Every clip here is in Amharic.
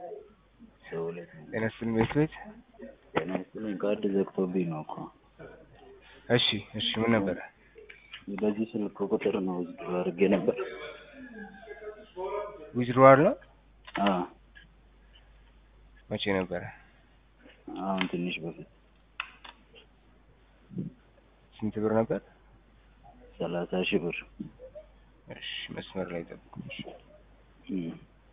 ሰውለት ጤና ይስጥልኝ ቤት ቤት ጤና ይስጥልኝ። ካርድ ዘግቶብኝ ነው እኮ። እሺ እሺ ምን ነበረ? በዚህ ስልክ ቁጥር ነው ውዝድሮ አድርጌ ነበር። ዊዝድሮዋል ነው አዎ መቼ ነበረ? አሁን ትንሽ በፊት ስንት ብር ነበር? ሰላሳ ሺህ ብር እሺ መስመር ላይ ጠብቁኝ። እሺ። እም።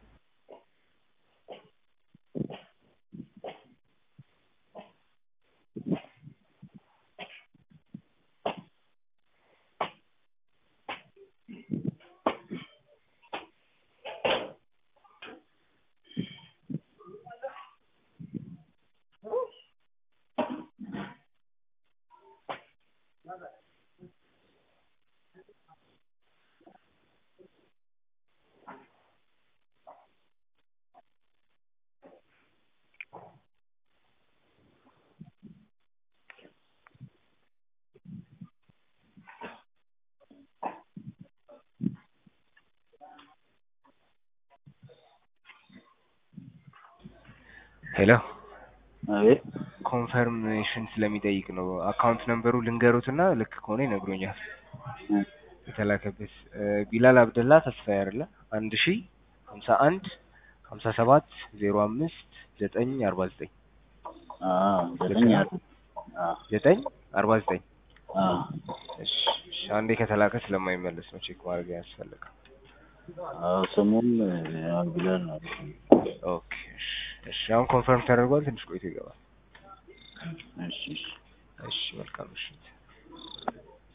ሄሎ አቤት ኮንፈርሜሽን ስለሚጠይቅ ነው። አካውንት ነምበሩ ልንገሩትና ልክ ከሆነ ይነግሮኛል። እም። የተላከበት እ ቢላል አብደላ ተስፋዬ አይደለ? አንድ ሺ ሀምሳ አንድ ሀምሳ ሰባት ዜሮ አምስት ዘጠኝ አርባ ዘጠኝ አዎ ዘጠኝ አለ። አዎ ዘጠኝ አርባ ዘጠኝ አዎ እሺ እሺ። አንዴ ከተላከ ስለማይመለስ ነው ቼክ ማድረግ ያስፈልጋል። አዎ ስሙም ያው ቢላል ነው። ኦኬ እሺ እሺ። አሁን ኮንፈርም ተደርጓል። ትንሽ ቆይቶ ይገባል። እሺ እሺ እሺ መልካም ምሽት።